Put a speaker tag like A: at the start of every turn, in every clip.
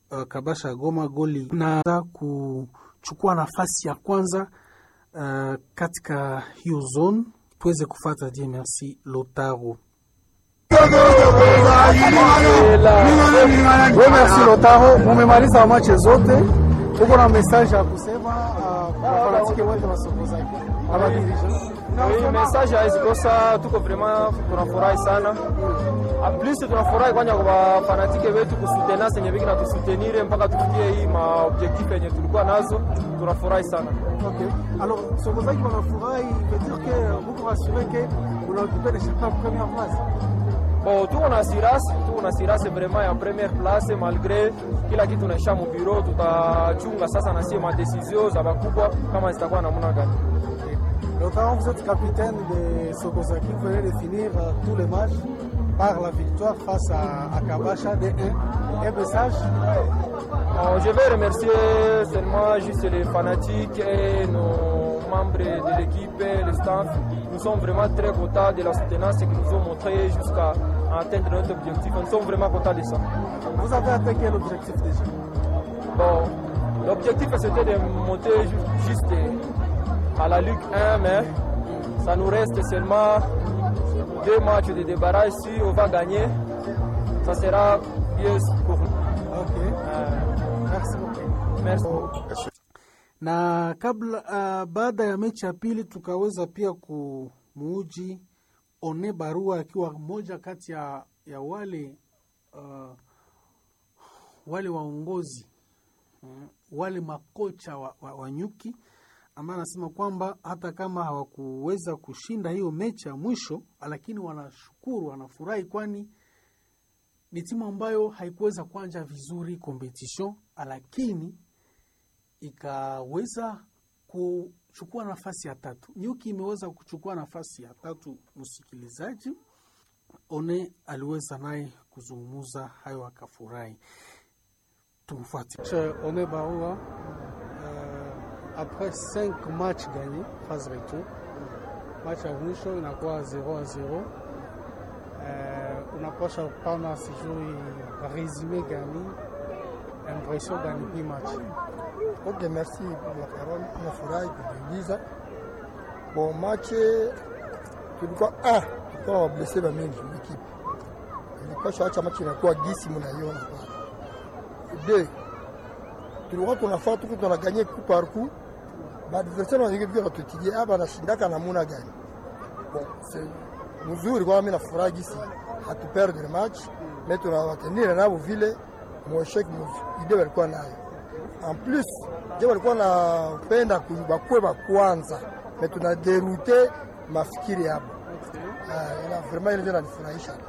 A: uh, Kabasha Goma goli na kuchukua nafasi ya kwanza uh, katika hiyo zone. Tuweze kufata die merci Lotaro.
B: Merci Lotaro, mumemaliza mache zote, uko na message ya kusema wafanatike wote wasokozaki
C: Hii message haizikosa, tuko vraiment tunafurahi sana. En plus tunafurahi kwanja kwa fanatike wetu kusutena senye biki na tusutenire mpaka tufikie hii ma objectif yenye tulikuwa nazo, tunafurahi sana.
B: Okay. Alors, sokozaki wanafurahi veut dire que muko rassuré que unaokipe de chapa première place.
C: Bon, tuko na sirasi, tuko na sirasi vraiment ya première place malgré kila kitu naisha mu bureau, tutachunga sasa na sie ma decision za bakubwa kama zitakuwa namna gani.
B: Lotaro, vous êtes capitaine de Sokozaki, vous venez de finir euh, tous les matchs par la victoire face à, à Kabasha de 1. Un message
C: Bon, je vais remercier seulement juste les fanatiques et nos membres de l'équipe, le staff. Nous sommes vraiment très contents de la soutenance qu'ils nous ont montré jusqu'à atteindre notre objectif. Nous sommes vraiment contents de ça.
B: Vous avez atteint quel objectif déjà
C: Bon, l'objectif c'était de monter ju- juste à la Ligue 1, mais ça nous reste seulement deux matchs de débarrage. Si on va gagner, ça sera bien pour nous.
B: Ok,
C: Euh,
B: merci beaucoup.
C: merci.
A: na kabla uh, baada ya mechi ya pili tukaweza pia kumuuji One Barua akiwa mmoja kati ya, ya wale uh, wale waongozi mm, wale makocha wa, wa, wa nyuki ambaye anasema kwamba hata kama hawakuweza kushinda hiyo mechi ya mwisho, lakini wanashukuru, wanafurahi, kwani ni timu ambayo haikuweza kuanja vizuri competition, lakini ikaweza kuchukua nafasi ya tatu. Nyuki imeweza kuchukua nafasi ya tatu. Msikilizaji, One aliweza naye kuzungumuza hayo, akafurahi. Tumfuate.
B: Chez One Baoua, euh, après 5 matchs gagnés, phase retour, match ya mwisho inakuwa 0 à 0. Euh, unapasha pana sijui resume gani impression gani hii match
D: Ok, merci pour la parole. Nafurahi kujiuliza. Bon, match tulikuwa ah, tulikuwa na wablesse ba mingi ekipe. Ilipasha acha match inakuwa gisi mnaiona pale. De tulikuwa tunafaa tuko tunaganye coup par coup. Ba adversaire wa ekipe watutilie hapa anashindaka namuna gani. Bon, c'est mzuri kwa mimi nafurahi gisi hatuperde le match, mais tunawatenir nabo vile mweshek ide walikuwa nayo en plus je walikuwa napenda bakwe ba kwanza me tuna derute mafikiri yabo Ah, ila vraiment ile ndio inanifurahisha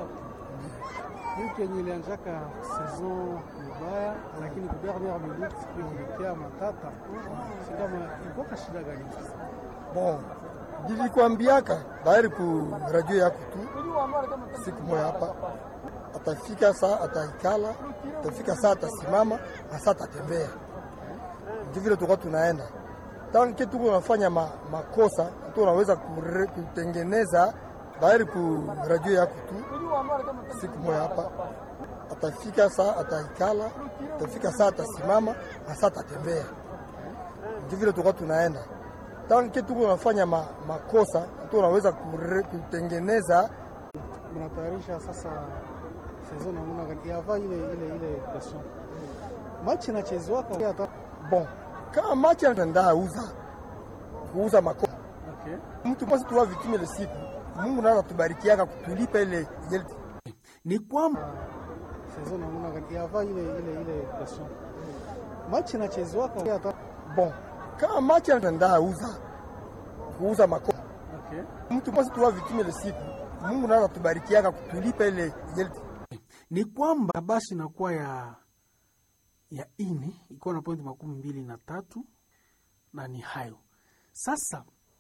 B: Nyuki yenye ilianzaka saison mubaya, lakini ku dernière minute ilikia matata, si kama ilikuwa kashida gani sasa?
D: bon nilikwambiaka dairi ku radio yako tu siku moja hapa atafika saa ataikala atafika saa atasimama na saa atatembea ndio vile tulikuwa tunaenda tanke tuko unafanya ma, makosa tu unaweza kure- kutengeneza dairi ku radio yako tu siku moja hapa atafika saa ataikala atafika saa atasimama na saa atatembea ndio vile tulikuwa tunaenda tanke tuko unafanya ma, makosa tu unaweza kure- kutengeneza
B: mnatayarisha sasa saison namna gani yava ile ile ile pression match inachezwaka hata
D: bon kama machi anaenda uza kuuza mako
B: okay.
D: mtu basi tuwa vitime ile siku Mungu naye atubarikiaka kutulipa ile ile
A: Ni kwamba
B: saison namna gani yava ile ile ile pression match inachezwaka hata
D: bon kama machi anaenda uza kuuza mako
B: okay.
D: mtu basi tuwa vitime ile siku Mungu naye atubarikiaka kutulipa ile ile
A: ni kwamba basi inakuwa ya ya ine ikiwa na pointi makumi mbili na tatu na ni hayo sasa,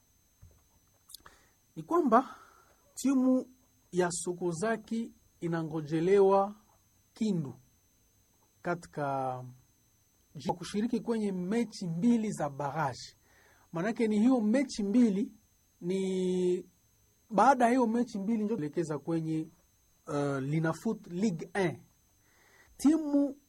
A: ni kwamba timu ya Sokozaki inangojelewa Kindu katika ji- kushiriki kwenye mechi mbili za baraji. Maanake ni hiyo mechi mbili ni baada ya hiyo mechi mbili ndio elekeza kwenye uh, Linafoot Ligue 1 timu